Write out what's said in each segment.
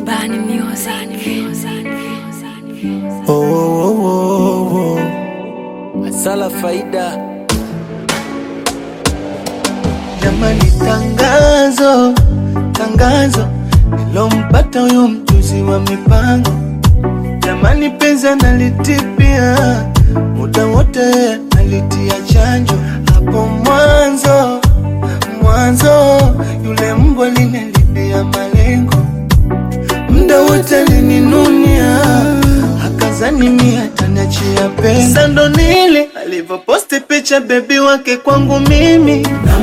Bani Music. Oh, oh, oh, oh. Asala faida jamani, tangazo tangazo nilompata huyo mjuzi wa mipango jamani, penzi analitipia muda wote alitia chanjo hapo mwanzo mwanzo, yule mbwa linalibia malengo muda wote alininunia akazani mia taniachia pesa. Sasa ndo nili alivyoposti picha bebi wake kwangu mimi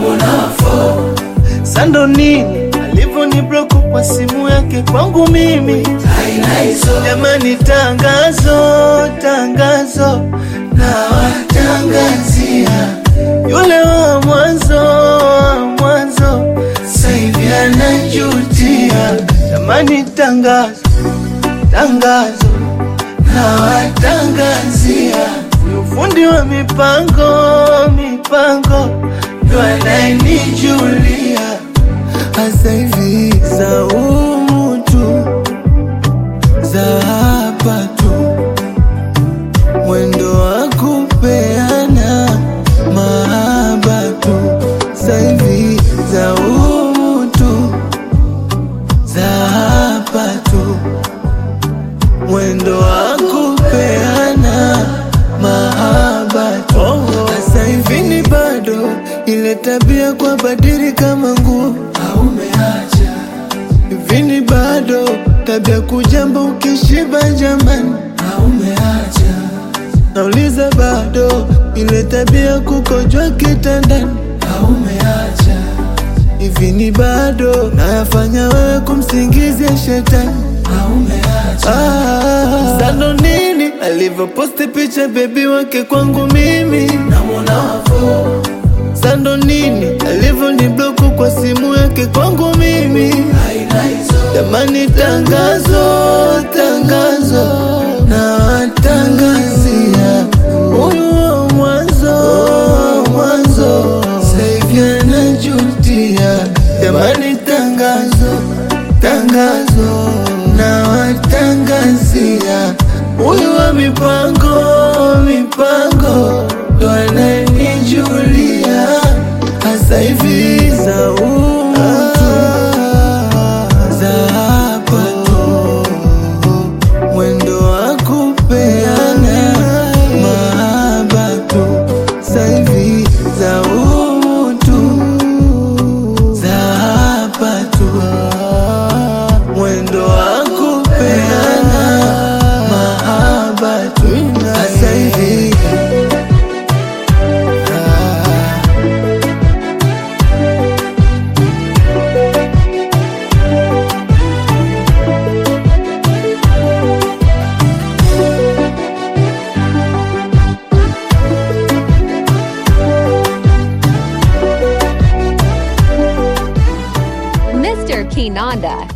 Sasa ndo nini alivyoni bloku kwa simu yake kwangu mimi jamani, tangazo tangazo na watangazia yule wa mwanzo wa mwanzo sasa hivi anajutia jamani, tangazo tangazo na watangazia ufundi wa mipango mipango ndo anayenijulia hasa hivi za umu tu za hapa tu mwendo wa kupeana mahaba tu saivi za umu tu za hapa tu mwendo wa kupeana mahaba tu sasa hivi ni bado ile tabia kwa badiri kama nguo aumeacha hivi ni bado tabia kujamba ukishiba jamani aumeacha nauliza bado ile tabia kukojwa kitandani aumeacha hivi ni bado nayafanya wewe kumsingizia shetani Ah, sando nini alivyoposti picha bebi wake kwangu mimi sando nini alivyoni bloku kwa simu yake kwangu mimi jamani tangazo tangazo na watangazia huyu wa mwanzo wa mwanzo saivi anajutia jamani tangazo tangazo na watangazia huyu wa mipango mipango ndo ananijulia hasa hivi za umutu za hapa tu mwendo wa kupeana mahaba tu saivi za umutu za hapa tu mwendo wa kupeana mahaba tu sasa hivi Ah. Mr. Kinanda.